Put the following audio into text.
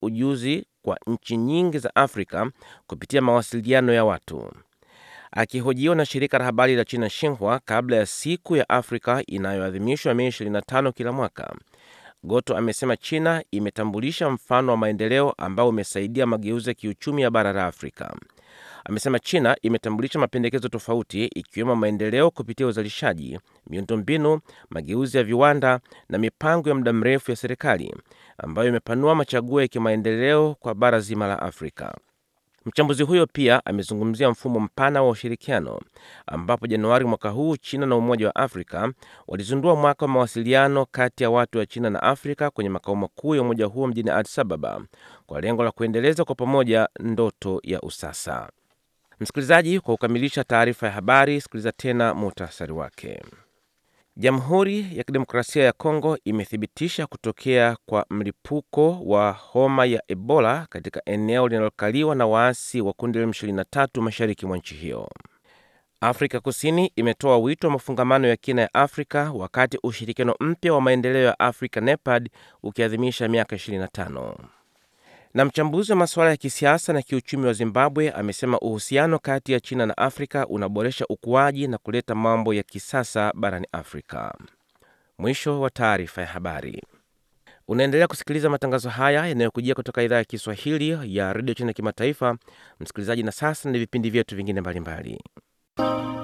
ujuzi kwa nchi nyingi za Afrika kupitia mawasiliano ya watu. Akihojiwa na shirika la habari la China Xinhua kabla ya siku ya Afrika inayoadhimishwa Mei 25 kila mwaka, Goto amesema China imetambulisha mfano wa maendeleo ambao umesaidia mageuzi ya kiuchumi ya bara la Afrika. Amesema China imetambulisha mapendekezo tofauti ikiwemo maendeleo kupitia uzalishaji, miundombinu, mageuzi ya viwanda na mipango ya muda mrefu ya serikali ambayo imepanua machaguo ya kimaendeleo kwa bara zima la Afrika. Mchambuzi huyo pia amezungumzia mfumo mpana wa ushirikiano ambapo Januari mwaka huu China na Umoja wa Afrika walizindua mwaka wa mawasiliano kati ya watu wa China na Afrika kwenye makao makuu ya umoja huo mjini Addis Ababa kwa lengo la kuendeleza kwa pamoja ndoto ya usasa. Msikilizaji, kwa kukamilisha taarifa ya habari, sikiliza tena muhtasari wake. Jamhuri ya Kidemokrasia ya Kongo imethibitisha kutokea kwa mlipuko wa homa ya Ebola katika eneo linalokaliwa na waasi wa kundi la M23 mashariki mwa nchi hiyo. Afrika Kusini imetoa wito wa mafungamano ya kina ya Afrika wakati ushirikiano mpya wa maendeleo ya Afrika NEPAD ukiadhimisha miaka 25. Na mchambuzi wa masuala ya kisiasa na kiuchumi wa Zimbabwe amesema uhusiano kati ya China na Afrika unaboresha ukuaji na kuleta mambo ya kisasa barani Afrika. Mwisho wa taarifa ya habari. Unaendelea kusikiliza matangazo haya yanayokujia kutoka idhaa ya Kiswahili ya redio China kimataifa, msikilizaji. Na sasa ni vipindi vyetu vingine mbalimbali.